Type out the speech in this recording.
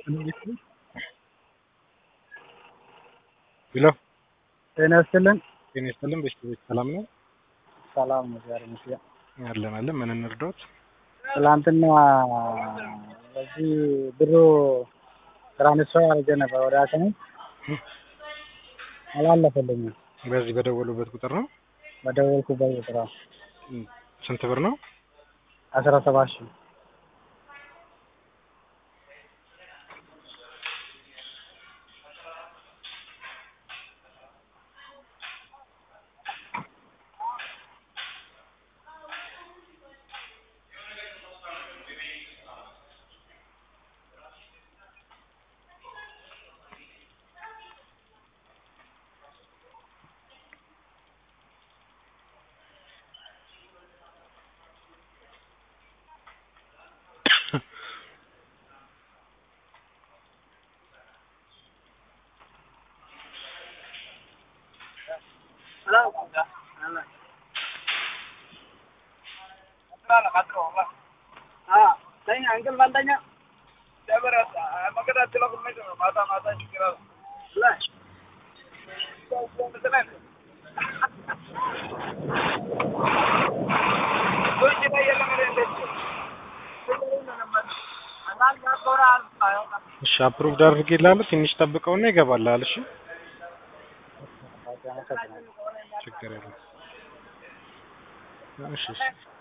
ሄሎ ጤና ይስጥልን። ጤና ይስጥልን። ቤተሰቦች ሰላም ነው? ሰላም ነው፣ ዛሬ መስያ አለን አለን። ምን እንርዳዎት? ትላንትና በዚህ ብሩ ትራንስፈር አድርጌ ነበር ወደ አሰሙ አላለፈልኝም። በዚህ በደወሉበት ቁጥር ነው? በደወልኩበት ቁጥር ስንት ብር ነው? አስራ ሰባት ሺህ እሺ አፕሩቭድ አድርጌልሃለሁ። ትንሽ ጠብቀውና ይገባልሃል። እሺ ችግር የለም። እሺ እሺ